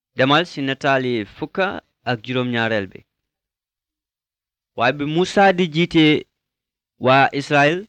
demal ci nataali fukka ak juróom-ñaareel bi waaye bi Musa di jiite waa Israël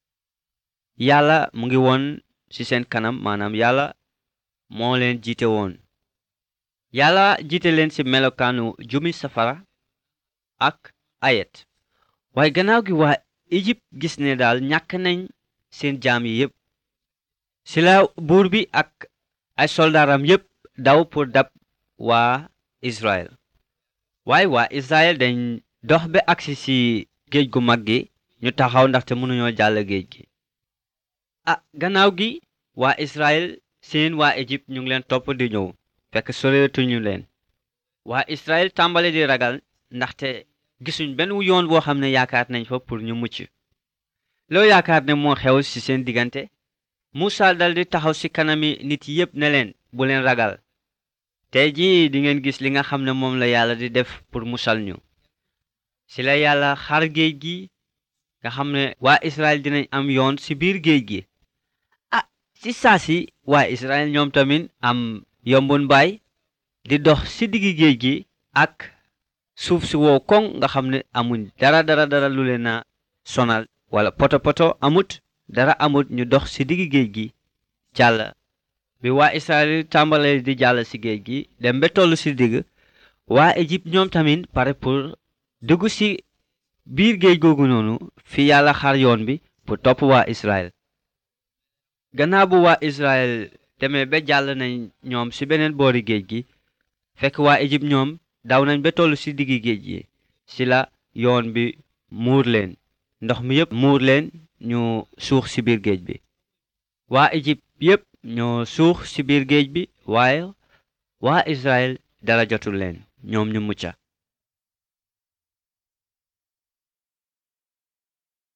yàlla mu ngi woon ci seen kanam maanaam yàlla moo leen jiite woon yàlla jiite leen ci melokaanu jumi safara ak ayet waaye gannaaw gi waa Égypte gis ne daal ñàkk nañ seen jaam yi yépp ci la buur bi ak ay soldaaram yépp daw pour dab waa Israël waaye waa Israël dañ dox ba agsi ci géej gu mag gi ñu taxaw ndaxte mënuñoo jàll géej gi ah gannaaw gi waa Israël seen waa Égypte ñu ngi leen topp di ñëw fekk soreetuñu leen waa Israël tàmbale di ragal ndaxte gisuñ benn yoon boo xam ne yaakaar nañ fa pour ñu mucc loo yaakaar ne moo xew ci seen diggante Musa daldi taxaw ci kanami nit yépp ne leen bu leen ragal tey jii di ngeen gis li nga xam ne moom la yàlla di def pour musal ñu ci la yàlla xar géej gi nga xam ne waa Israël dinañ am yoon ci biir géej gi ah ci saa si waa Israël ñoom tamit am yombun baay di dox ci diggi géej gi ak suuf si wow koŋ nga xam ne amuñ dara dara dara lu leen a sonal wala poto poto amut dara amut ñu dox ci diggi géej gi jàll bi waa Israël tàmbalee di jàll ci géej gi dem ba toll ci digg waa Égypte ñoom tamit pare pour dugg ci biir géej googu noonu fi yàlla xar yoon bi pour topp waa Israël gannaaw bu waa Israël demee ba jàll nañ ñoom ci beneen boori géej gi fekk waa Égypte ñoom daw nañ ba toll ci diggi géej gi ci la yoon bi muur leen ndox mi yépp muur leen ñu suux ci biir géej bi waa Égypte yépp ñoo suux ci biir géej bi waaye waa Israël dara jotul leen ñoom ñu mucca